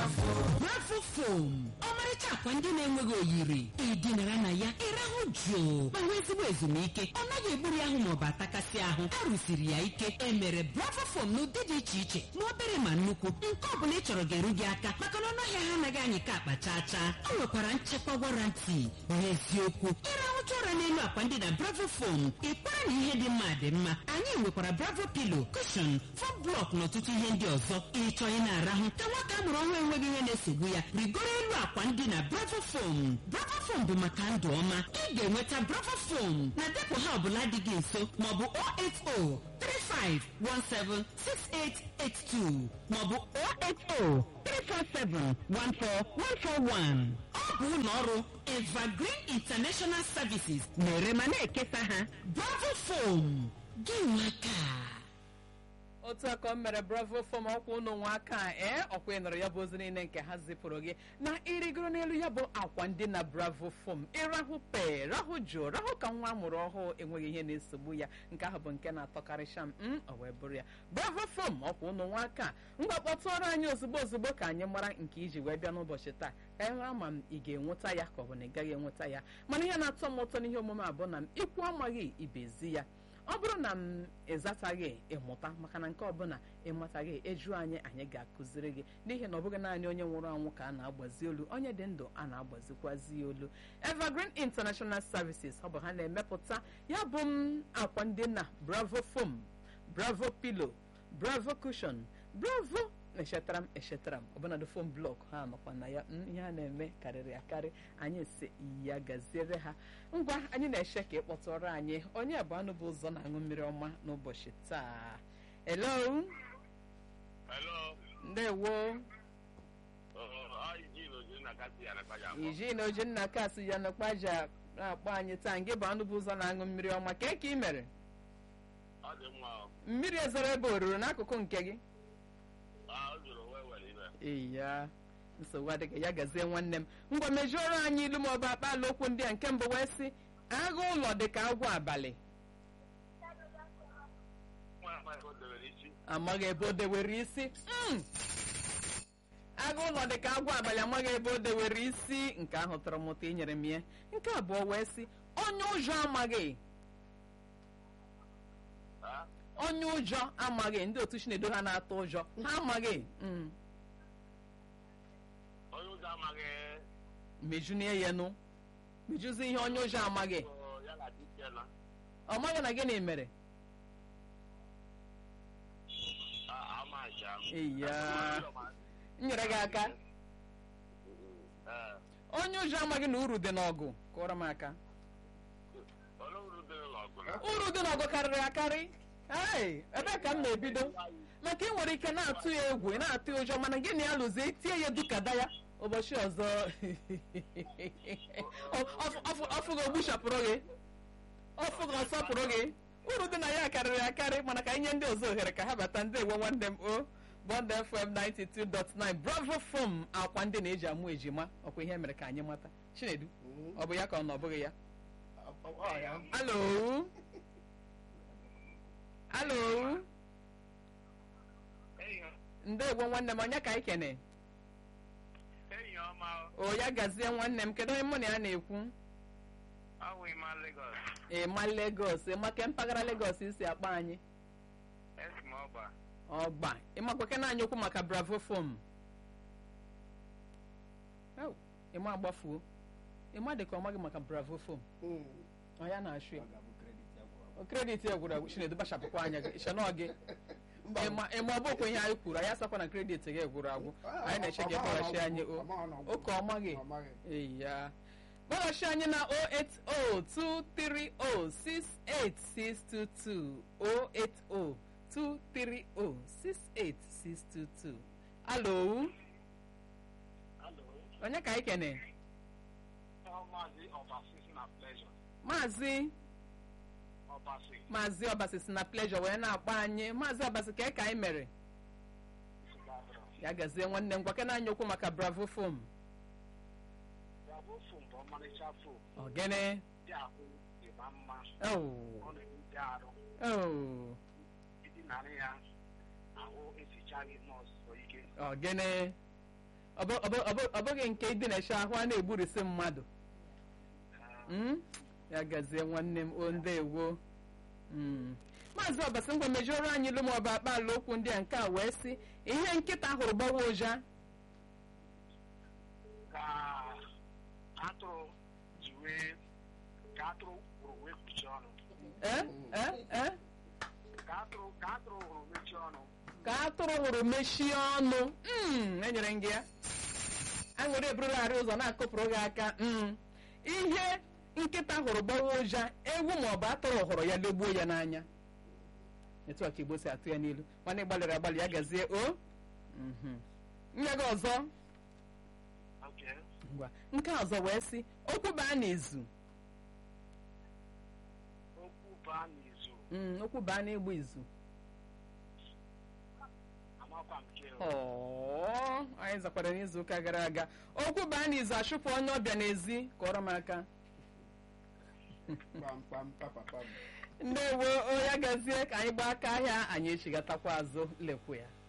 bravo fom ọmarịcha akwa ndị na-enweghị oyiri ịdịnara na ya ịrahụ jụụ ma nwee ezigbo ezumike ọ naghị egburu ahụ maọbụ atakasị ahụ a rụsiri ya ike emere bravo fom n'ụdị dị iche iche ma obere ma nnukwu nke ọ bụla ị chọrọ ga-eru gị aka maka na ọnụahịa ha anaghị anyị ka akpa chaa chaa ọ nwekwara nchekwa warranty n'eziokwu ịrahụcha ụra n'elu akwa ndị na bravo fom ịkwara na ihe dị mma dị mma anyị nwekwara bravo pilo kushon fom blọk na ọtụtụ ihe ndị ọzọ ịchọ ị na-arahụ ka nwata amụrụ ọhụrụ enweghị ihe na-esogbu ya rigoro elu akwa ndị na bravo fom bravo fom bụ maka ndụ ọma ị ga-enweta bravo fom na depụ ha ọbụla dị gị nso maọbụ 08035176882 maọbụ 08034714141 ọ bụ ụlọ ọrụ evergreen international services na-ere ma na-ekesa ha bravo fom gị nwaka otu aka o mere bravo fọm ọkwa ụnụ nwa aka ee ọkwa ịnọrọ ya bụ ozi niile nke ha zipụrụ gị na ịrịgoro n'elu ya bụ akwa ndị na bravo fọm ịrahụ pe rahụ jụụ rahụ ka nwa amụrụ ọhụụ enweghị ihe na-esogbu ya nke ahụ bụ nke na-atọkarịcha m m o wee bụrụ ya bravo fọm ọkwa ụnụ nwa aka ngwa kpọtụọrọ anyị ozugbo ozugbo ka anyị mara nke iji wee bịa n'ụbọchị taa ka anyị mara ma m ị ga-enweta ya ka ọ bụ na ị gaghị enweta ya mana ihe na-atọ m ụtọ n'ihe omume a bụ na m ikwu amaghị ibezi ya ọ bụrụ na m ịzataghị ịmụta maka na nke ọbụla ịmataghị eju anyị anyị ga-akụziri gị n'ihi na ọ bụghị naanị onye nwụrụ anwụ ka a na-agbazi olu onye dị ndụ a na-agbazikwazi olu evergreen international services ọ bụ ha na-emepụta ya bụ m akwa ndị na bravo foam bravo pillow bravo cushion bravo echetara m echetara m ọbụnadị fon blọk ha nọkwa na ya ihe a na-eme karịrị akarị anyị si ya gaziere ha ngwa anyị na-eche ka ịkpọtụrụ anyị onye bụ anụ bụ ụzọ na-aṅụ mmiri ọma n'ụbọchị taa hello Hello. ndewo Uh, Eugene Ojunakasi Anakpaja akpọ. iji na oji nna kasị ya nakpaja na-akpọ anyị taa nke bụ anụ bụ ụzọ na-aṅụ mmiri ọma ka ka ị mere Ọ dị mma. ọ. mmiri ezoro ebe o ruru n'akụkụ nke gị Ah, o jụrụ wee were ibe. ee ya nsogbu adịghị ya gazie nwanne m ngwa mejuoro anyị ilu maọbụ akpaala okwu ndị a nke mbụ wee sị agha ụlọ dị ka agwọ abalị Nwa amaghị o debere isi. amaghị ebe o dewere isi Mm! agha ụlọ dị ka agwọ abalị amaghị ebe o dewere isi nke ahụ tọrọ m ụtọ inyere m ya nke abụọ wee sị onye ụjọ amaghị Ah, onye ụjọ amaghị ndị otu chinedo ha na-atụ ụjọ ha amaghị Mm. onye ụzọ amaghị mejunie ya nụ mejuzi ihe onye ụjọ amaghị ọ, ya na dike na. ọ maghị na gịnị mere Ah, amaghị ya. Eya. m nyere gị aka Eh, onye ụjọ amaghị na uru dị n'ọgụ kụọrọ m aka olee uru dị n'ọgụ na? uru dị n'ọgụ karịrị akarị Hey, ebee ka m na-ebido maka ị nwere ike na-atụ ya egwu ị na-atụ ya ụjọ mana gịnị ya lụzie tie ya dukada ya ụbọchị ọzọ Ọ- ọfụ- ọfụ- ọfụ gị ogbuchapụrụ gị ọfụ gị ọsọpụrụ gị uru dị na ya karịrị akarị mana ka anyị nye ndị ọzọ ohere ka ha bata ndị ewe nwanne m o bond fm 92.9 bravo fom akwa ndị na-eji amụ ejima ọkwa ihe mere ka anyị mata chinedu ọ bụ ya ka ọ na ọ bụghị ya alo alo Enyi ndewo nwanne m onye ka anyị kene enyi ọma o ya gazie nwanne m kedu onye mụ na ya na-ekwu awụ ịma Lagos. ịma Lagos ịmake mpaghara Lagos isi akpa anyị Esi m ọgba. ọgba ịmakwake na anyị okwu maka bravo fom Ew, ịma agbafuo ịma dị ka ọ maghị maka bravo fom ọ ya na-achụ ya O kredit ya gwụrụ agwụ chinedu bachapụkwa anya gị ịchọnọ gị ịma ịma ọ bụkwa ihe anyị kwuru anyị asakwa na kredit gị gwụrụ agwụ anyị na-eche gị kpọghachi anyị o oke ọmaghị eya kpọghachi anyị na 08023068622 08023068622 alo Hello. onye ka anyị kene Maazị Ọbasi si na Pleasure. maazị Ọbasi. maazị ọbasi si na pleasure wee na-akpọ anyị maazị ọbasi ka ka anyị mere ya gazie nwanne m gwake na anyị okwu maka bravo fom Bravo fom bụ ọmarịcha fom. ogene Dị ahụ ịma mma. oh Ọ na-ewute arụ. oh Ịdị narị ya ahụ esichaghị nọọsụ ike. ogene ọ bụ- ọ bụ- ọ bụ- ọ bụghị nke idinachi ahụ a na-egburisi mmadụ Mm? ya gazie nwanne m o ndewo Mm. maazị ọbasi ngwa mejọrọ anyị ilu maọbụ akpaala okwu ndị a nke a wee sị ihe nkịta hụrụ gbawa ụja ka atụrụ ji wee ka atụrụ hụrụ wee kpuchie ọnụ Eh? Eh? Eh? ka atụrụ ka atụrụ hụrụ mechie ọnụ ka atụrụ hụrụ mechie ọnụ Mm, enyere m gị ya aṅụrị eburugharị ụzọ na-akụpụrụ gị aka Mm. ihe nkịta hụrụ gbawa ụja ewu maọbụ atụrụ hụrụ ya legbuo ya n'anya etu a ka igbo si atụ ya n'ilu nwanne gbalịrị agbalị ya gazie o Mhm. nye gị ọzọ oke ngwa nke a ọzọ wee sị okwu baa n'izu okwu baa n'izu Mm, okwu baa n'ịgba izu amakwa m nke Ọọ, anyị zakwara n'izuụka gara aga okwu baa n'izu achụpụ onye ọbịa n'ezi kọrọ m aka kpamkpam papapam ndewo o ya gazie ka anyị gbaa aka ahịa anyị echigatakwa azụ lekwu ya